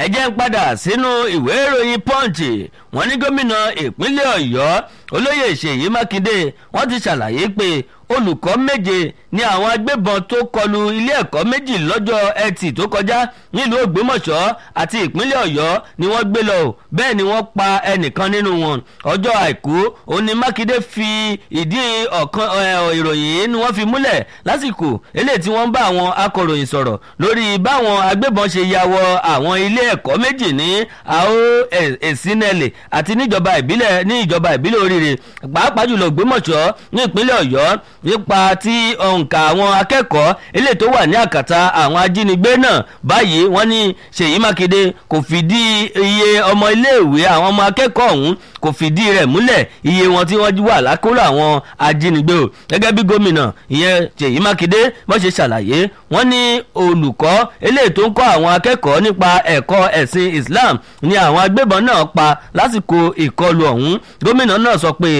ẹ jẹ́ ń padà sínú ìwé ìròyìn punch wọ́n ní gómìnà ìpínlẹ̀ ọ̀yọ́ olóyè ṣèyí mákindé wọ́n ti ṣàlàyé pé olùkọ́ méje ni àwọn agbébọn tó kọlu ilé ẹ̀kọ́ méjì lọ́jọ́ ẹtì tó kọjá nílùú ògbómọ̀ṣọ́ àti ìpínlẹ̀ ọ̀yọ́ ni wọ́n gbé lọ bẹ́ẹ̀ ni wọ́n pa ẹnìkan nínú wọn ọjọ́ àìkú òní mákindé fi ìdí ọ̀kan ìròyìn yìí ni wọ́n fi múlẹ̀ lásìkò eléyìí tí wọ́n bá àwọn akọ̀ròyìn sọ̀rọ̀ lórí báwọn agbébọn ṣe ya wọ àwọn ilé ẹ̀kọ́ méjì ní àó èsínẹ́lẹ̀ àti níjọba ìbílẹ̀ ní ìjọba ìbílẹ̀ oríire pàápàá jùlọ ògbómọ̀ṣọ́ ní ìpínlẹ̀ ọ̀yọ́ nípa tí òǹkà àwọn akẹ́kọ̀ọ́ eléyìí tó wà ní àkàtà àwọn ajínigbé náà báyìí wọ́n ní ṣèyí mákindé kò fìdí iye ọmọ iléèwé àwọn ọmọ akẹ́kọ̀ọ́ ọ̀hún kò fìdí rẹ̀ múlẹ̀ iye wọn tí wọ́n wà lákòrò àwọn ajínigbé o gẹ́gẹ́ bí gómìnà ìyẹn ṣèyí mákindé bó ṣe ṣàlàyé wọ́n ní olùkọ́ eléyìí tó ń kọ́ àwọn akẹ́kọ̀ọ́ nípa ẹ̀kọ́ ẹ̀sìn islam ni àwọn agbébọn náà pa lásìkò ìkọlù ọ̀hún gómìnà náà sọ pé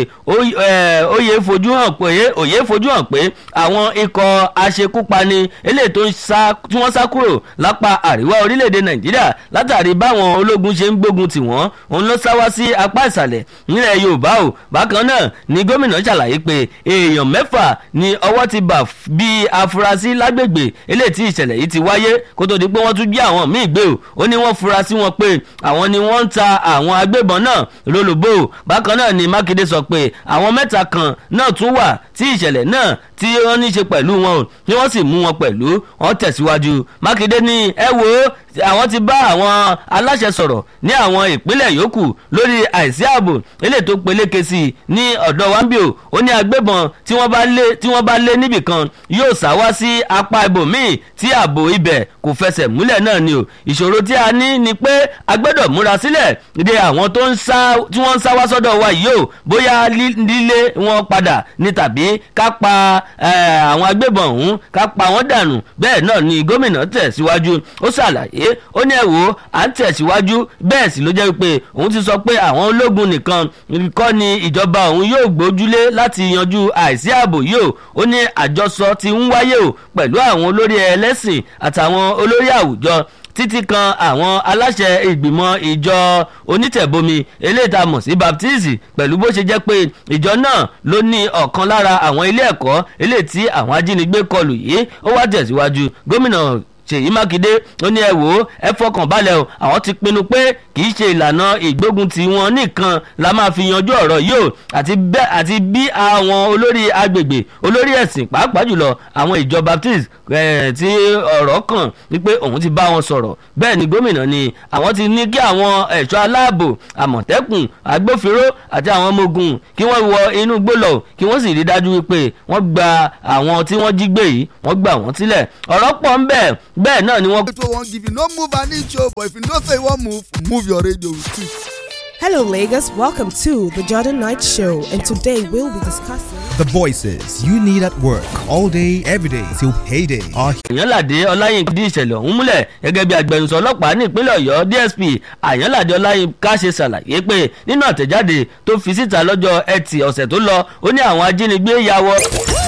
òye fojú hàn pé òye fojú hàn pé àwọn ikọ̀ aṣekúpani eléyìí tó ń sá tí wọ́n sá kúrò lápá àríwá orílẹ̀-èdè nàìjíríà látàrí báwọn ológun ṣe ń gbógun tì wọ́n òun ló sá wá sí apá ìsàlẹ̀ nílẹ̀ yorùbá o bákan náà ni gómìnà ṣàlàyé pé èèyàn mẹ́fà ni ọwọ́ ti bà bí afurasí lágbègbè eléyìí tí ìṣẹ̀lẹ̀ yìí ti wáyé kó tó di pé wọ́n tún gbé àwọn míì gbé o ó ní wọ́n fura sí wọn pé àwọn ni wọ́n ń ta àwọn agbébọn náà lólobó bákan náà ni mákindé sọ pé àwọn mẹ́ta kan náà tún wà tí ìṣẹ̀lẹ̀ náà tí wọ́n ní í ṣe pẹ̀lú wọn o tí wọ́n sì mú wọn pẹ̀lú wọn tẹ̀síwájú mákindé ní ẹ wo àwọn ti bá àwọn aláṣẹ sọ̀rọ̀ ní àwọn ìpínlẹ̀ yòókù lórí àìsí ààbò eléyìí tó peléke sí i ní ọ̀dọ̀ wambio ó ní agbébọn tí wọ́n bá lé tí wọ́n bá lé níbìkan yóò sá wá sí apá ibòmíì tí ààbò ibẹ̀ kò fẹsẹ̀ múlẹ̀ náà ni o ìṣòro tí a ní ni pé a gbọ́dọ̀ múra sílẹ̀ de àwọn tó ń sá tí wọ́n ń sá wá sọ́dọ̀ wa yìí o bóyá lílé wọn padà ní tàbí ká pa àwọn agbébọn ọ̀hún ká pa wọ́n dànù bẹ́ẹ̀ náà ni gómìnà tẹ̀síwájú ó ṣàlàyé ó ní ẹ̀wò à ń tẹ̀síwájú bẹ́ẹ̀ sì ló jẹ́ pé òun ti sọ pé àwọn ológun nìkan kọ́ ni ìjọba òun yóò gbójúlé láti yanjú àìsí ààbò yìí o ó ní àjọsọ ti ń wáyé o pẹ̀lú àwọn olórí ẹlẹ́sìn àtàwọn olórí àwùjọ títí kan àwọn aláṣẹ ìgbìmọ̀ ìjọ onítẹ̀bomi eléyìí tá a mọ̀ sí baptist pẹ̀lú bó ṣe jẹ́ pé ìjọ náà ló ní ọ̀kan lára àwọn ilé ẹ̀kọ́ eléyìí tí àwọn ajínigbé kọlù yìí ó wá tẹ̀síwájú gómìnà ṣèyí mákindé ó ní ẹ wò ó ẹ fọkàn balẹ̀ o àwọn ti pinnu pé kì í ṣe ìlànà ìgbógun tí wọn nìkan la máa fi yanjú ọ̀rọ̀ yìí o àti bí àwọn olórí agbègbè olórí ẹ̀sìn pàápàá jùlọ àwọn ìjọ baptist tí ọ̀rọ̀ kàn wípé òun ti bá wọn sọ̀rọ̀ bẹ́ẹ̀ ni gómìnà ni àwọn ti ní kí àwọn ẹ̀ṣọ́ aláàbò àmọ̀tẹ́kùn agbófinró àti àwọn ọmọ ogun kí wọ́n wọ inú gbólọ̀ kí wọ́n sì rí dájú wípé wọ́n gba àwọn tí wọ́n jí gbé yìí wọ́n gbà wọ́n sílẹ̀ ọ̀rọ̀ pọ̀ ń bẹ́ẹ̀ bẹ́ẹ̀ náà ni wọ́n. It won't give you no move an inch, oh, but if you know say you want move, move your radio with it. Hello, Lagos. Welcome to the Jordan Knight Show, and today we'll be discussing. The voices you need at work all day, every day till payday are àyànládé ọláyínká di ìṣẹ̀lẹ̀ ọ̀hún múlẹ̀ gẹ́gẹ́ bí agbẹnusọ ọlọ́pàá ní ìpínlẹ̀ ọ̀yọ́ dsp àyànládé ọláyínká ṣe ṣàlàyé pé nínú àtẹ̀jáde tó fi síta lọ́jọ́ ẹtì ọ̀sẹ̀ tó lọ ó ní àwọn ajínigbé ya wọ.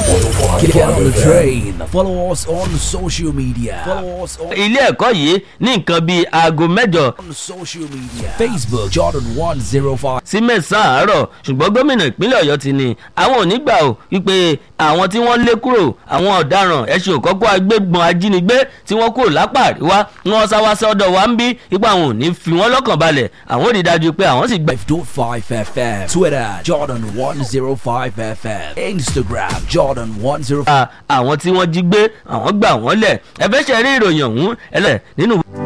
Get on the train. Follow us on social media. Follow us on, ilé ẹ̀kọ́ yìí ní nǹkan bíi aago mẹ́jọ on social media. Facebook Jordan 105. sí mẹ́sàn-án àárọ̀ ṣùgbọ́n gómìnà ìpínlẹ̀ ọ̀yọ́ ti ní àwọn ò ní gbà ó wípé àwọn tí wọ́n lé kúrò àwọn ọ̀daràn ẹ̀sìn òkọ́kọ́ agbébọn ajínigbé tí wọ́n kúrò lápá àríwá wọ́n sá wá sọ́dọ̀ wa ń bí ipa àwọn ò ní fi wọ́n lọ́kàn balẹ̀ àwọn ò rí dájú pé àwọn sì gbà. 5.5 FM. Twitter Jordan 105 FM. Instagram Jordan 105. àwọn tí wọ́n jí gbé àwọn gbà wọ́n lẹ̀ ẹ fẹ́ ṣe rí ìròyìn ọ̀hún ẹlẹ́ nínú.